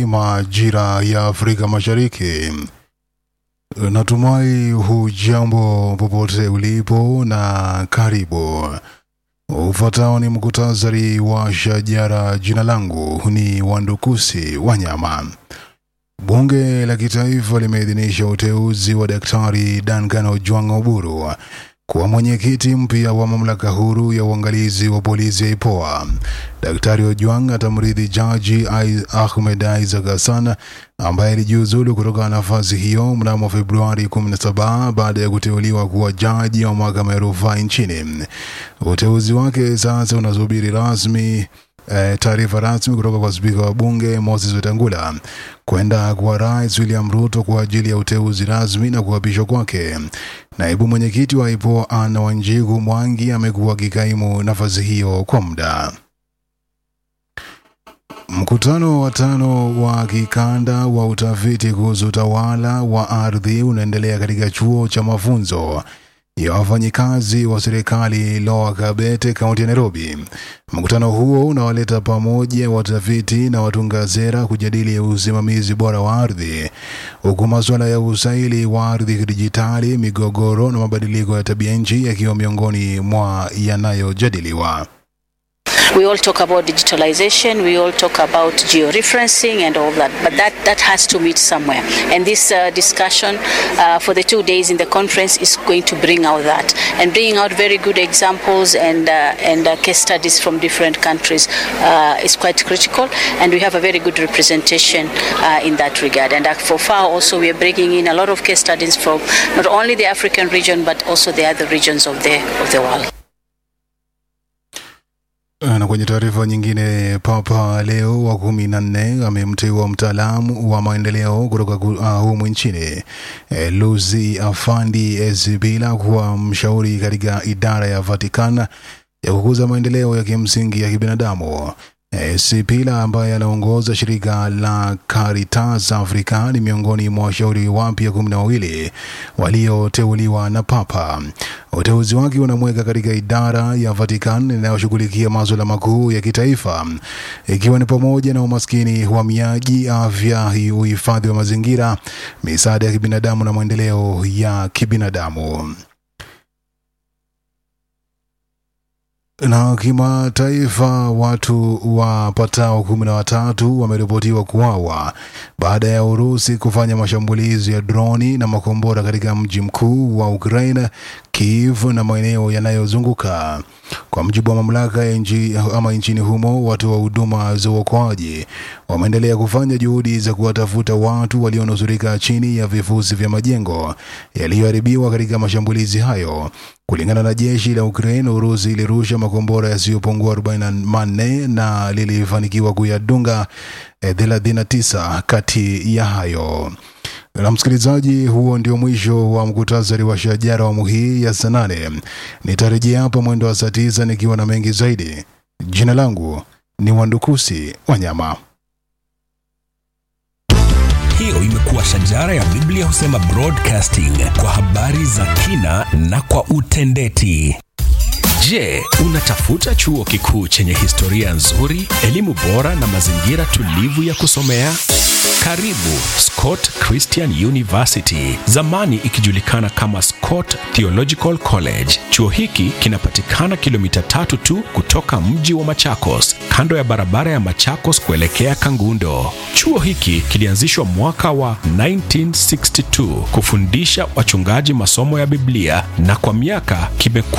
majira ya Afrika Mashariki. Natumai hujambo popote ulipo na karibu. Ufuatao ni mkutasari wa shajara. Jina langu ni Wandukusi Wanyama. Bunge la Kitaifa limeidhinisha uteuzi wa Daktari Duncan Ojwang Oburu kuwa mwenyekiti mpya wa mamlaka huru ya uangalizi wa polisi ya IPOA. Daktari Ojwang atamrithi Jaji Ahmed Isaac Hassan ambaye alijiuzulu kutoka nafasi hiyo mnamo Februari 17 baada ya kuteuliwa kuwa jaji wa mahakama ya rufaa nchini. Uteuzi wake sasa unasubiri rasmi eh, taarifa rasmi kutoka kwa spika wa bunge Moses Wetangula kwenda kwa rais William Ruto kwa ajili ya uteuzi rasmi na kuapishwa kwake. Naibu mwenyekiti wa IPOA Anna Wanjigu Mwangi amekuwa akikaimu nafasi hiyo kwa muda. Mkutano wa tano wa kikanda wa utafiti kuhusu utawala wa ardhi unaendelea katika chuo cha mafunzo ya wafanyikazi wa serikali Lower Kabete, kaunti ya Nairobi. Mkutano huo unawaleta pamoja watafiti na watunga sera kujadili usimamizi bora wa ardhi, huku masuala ya usaili wa ardhi kidijitali, migogoro na mabadiliko ya tabia nchi yakiwa miongoni mwa yanayojadiliwa. We all talk about digitalization, we all talk about georeferencing and all that, but that, that has to meet somewhere. And this uh, discussion uh, for the two days in the conference is going to bring out that and bringing out very good examples and, uh, and uh, case studies from different countries uh, is quite critical. And we have a very good representation uh, in that regard. And uh, for FAO also, we are bringing in a lot of case studies from not only the African region, but also the other regions of the, of the world. Na kwenye taarifa nyingine, Papa Leo wa kumi na nne amemteua mtaalamu wa maendeleo kutoka uh, humu nchini e, Lucy Afandi Ezibila kuwa mshauri katika idara ya Vatican ya kukuza maendeleo ya kimsingi ya kibinadamu. E, Sipila ambaye anaongoza shirika la Caritas Africa ni miongoni mwa washauri wapya kumi na wawili walioteuliwa na Papa. Uteuzi wake unamweka katika idara ya Vatican inayoshughulikia masuala makuu ya kitaifa ikiwa ni pamoja na umaskini, uhamiaji, afya, uhifadhi wa mazingira, misaada ya kibinadamu na maendeleo ya kibinadamu. Na kimataifa, watu wapatao kumi na watatu wameripotiwa kuuawa baada ya Urusi kufanya mashambulizi ya droni na makombora katika mji mkuu wa Ukraine, Kiev na maeneo yanayozunguka. Kwa mujibu wa mamlaka ya nchi ama nchini humo, watu wa huduma za uokoaji wameendelea kufanya juhudi za kuwatafuta watu walionusurika chini ya vifusi vya majengo yaliyoharibiwa katika mashambulizi hayo. Kulingana na jeshi la Ukraine, Urusi ilirusha makombora yasiyopungua 44 na lilifanikiwa kuyadunga 39 kati ya hayo. Na msikilizaji, huo ndio mwisho wa mkutasari wa shajara awamu hii ya saa nane. Nitarejea hapa mwendo wa saa tisa nikiwa na mengi zaidi. Jina langu ni Wandukusi Wanyama. Hiyo imekuwa shajara ya Biblia husema broadcasting kwa habari za kina na kwa utendeti. Je, unatafuta chuo kikuu chenye historia nzuri, elimu bora na mazingira tulivu ya kusomea? Karibu Scott Christian University, zamani ikijulikana kama Scott Theological College. Chuo hiki kinapatikana kilomita tatu tu kutoka mji wa Machakos, kando ya barabara ya Machakos kuelekea Kangundo. Chuo hiki kilianzishwa mwaka wa 1962 kufundisha wachungaji masomo ya Biblia na kwa miaka kimekuwa